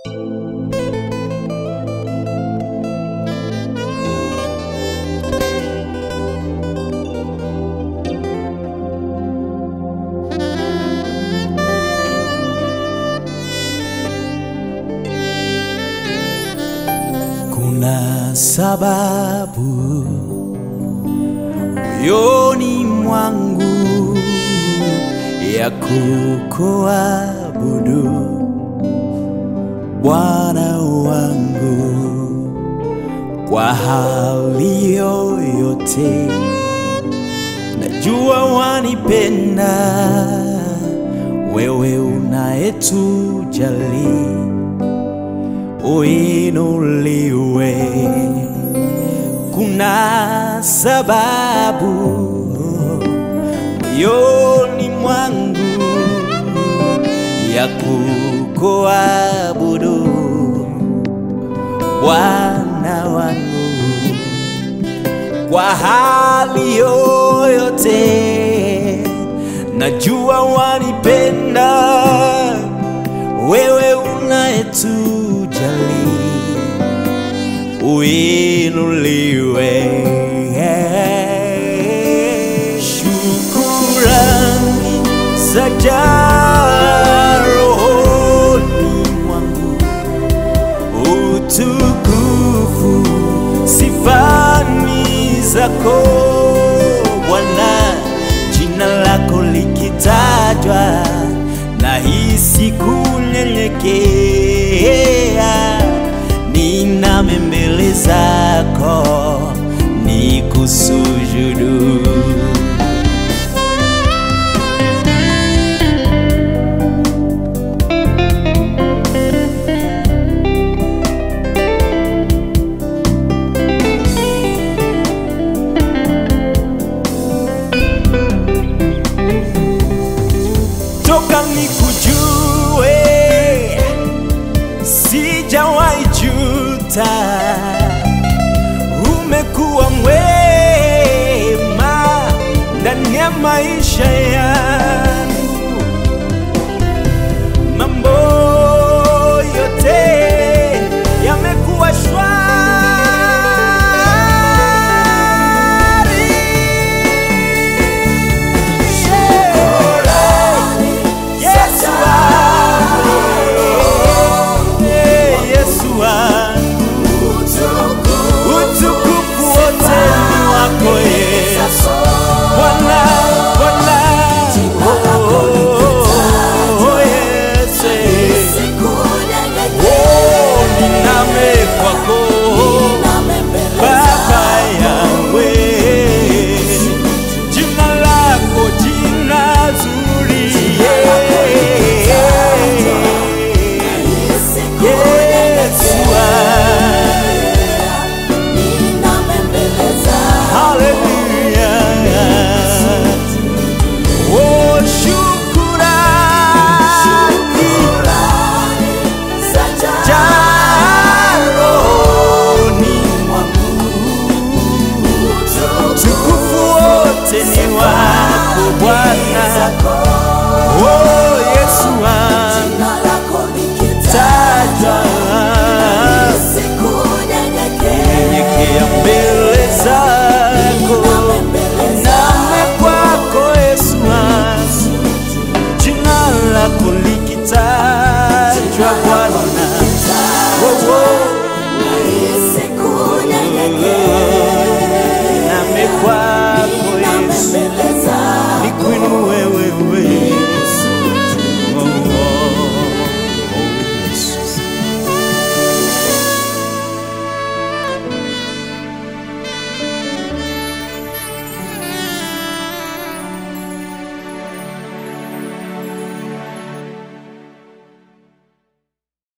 Kuna sababu moyoni mwangu ya kukuabudu Bwana wangu kwa hali yoyote. Najua wanipenda wewe unayetujali uinuliwe. Kuna sababu moyoni mwangu ya kukuabudu Bwana wangu kwa hali yoyote. Najua wanipenda wewe unayetujali uinuliwe. Shukurani zajaa rohoni mwangu, utukufu sifani zako Bwana, jina lako likitajwa nahisi kunyenyekea, niname mbele zako nikusujudu. toka nikujue, sijawahi juta. Umekuwa mwema ndani ya maisha yangu, mambo yote yamekuwa shwari. Yesu wangu, eh, Yesu wangu, utukufu wote ni wako Yesu. Bwana, Bwana, oh, oh, Yesu, oh, niname kwako Baba yawe, jina lako jina zuri, Yesu Hallelujah. Oh, shukurani jaroni tukufu wote ni wako Bwana. Oh, Yesu wangu taja nyenyekea mbele zako name kwako Yesu wangu jina lako likitajwa Bwana